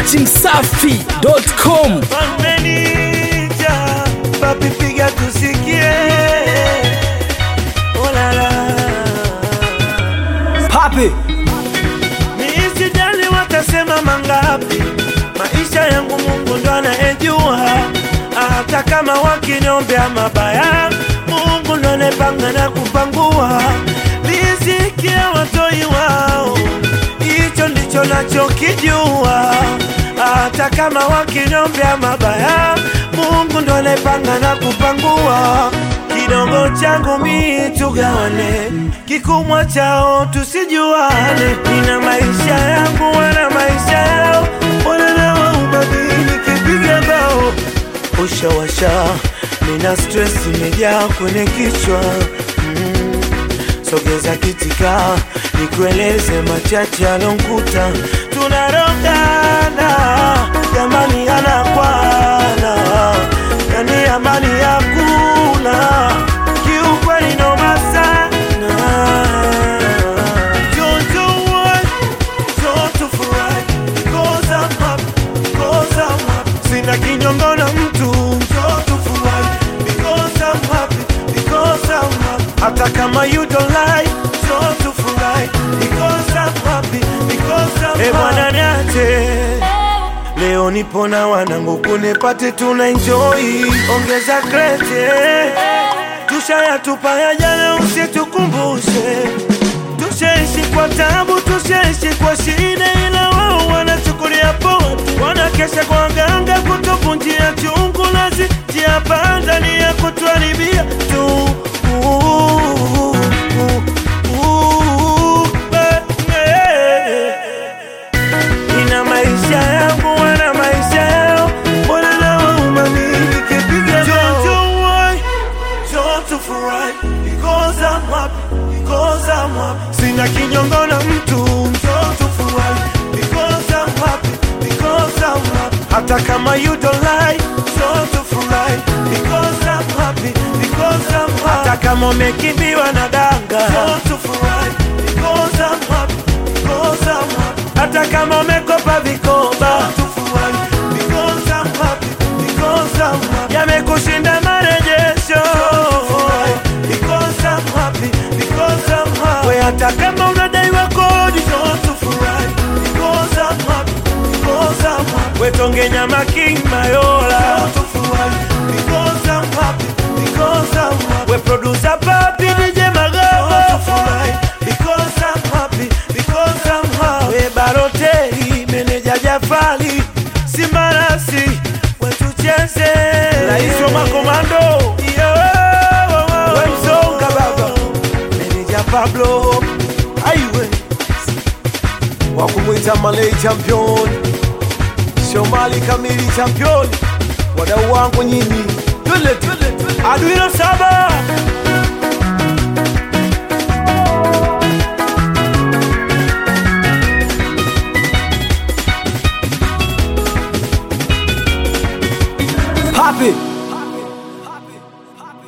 datimsafi.com Wamenija papi piga tusikie olala papi Nisijali watasema mangapi, maisha yangu Mungu ndo anayejua. Hata kama wakiniombea mabaya, Mungu ndo anayepanga na kupangua. Riziki ya watoi wao, hicho ndicho nachokijua. Hata kama wakiniombea mabaya, Mungu ndo anayepanga na kupangua kidogo changu mi tugawane, kikubwa chao tusijuane. Nina maisha yangu, wana maisha yao, wananawa ubadili kipiga bao ushawasha. Nina stress imejaa kwenye kichwa mm. Sogeza kitika nikueleze machache alonkuta, tunarogana jamani, anakwana yani amani hakuna, kiukweli noma sana. Don't you worry, don't you fret, because I'm happy, because I'm happy. Sina kinyongo na mtu, don't you fret, because I'm happy, because I'm happy. Hata kama you don't like, don't you fret, because I'm happy, because I'm happy. Eh, bwana niache Leo nipo na wanangu kunipate tuna enjoy, ongeza krete, tushayatupa ya jana, usitukumbushe. Tushaishi kwa tabu, tushaishi kwa shida, ila wao wanachukulia poa tu. Wanakesha kwa waganga kutuvunjia chungu, nazi njia panda ni ya kutuharibia tu. Uh, uh, uh, eh, eh. Nina maisha yangu, wana maisha yao, mbona nawauma mimi nikipiga Don't you worry, don't you fret, because I'm happy, because I'm happy. Sina kinyongo na mtu, don't you fret, because I'm happy, because I'm happy. Hata kama you don't like, don't you fret, because I'm happy, because I'm happy. Hata kama umekimbiwa na danga, don't you fret, because I'm happy, because I'm happy. Hata kama umekopa vikoba, tufurahi, because I'm happy, because I'm happy. Yamekushinda marejesho, because I'm happy, because I'm happy. We hata kama unadaiwa kodi, tufurahi, because I'm happy, because I'm happy. We tonge nyama king mayola, tufurahi, because I'm happy, because I'm happy. We producer papi DJ Magabo, tufurahi, because I'm happy, because I'm happy. We baroteri meneja Jafali Simbarasi wetucheze rais wa makomando Yo, we msonga baba meneja Pablo aiwe wakumwita Malay champion, Shomali kamili champion, wadau wangu nyinyi, twende twende twende. Aduino saba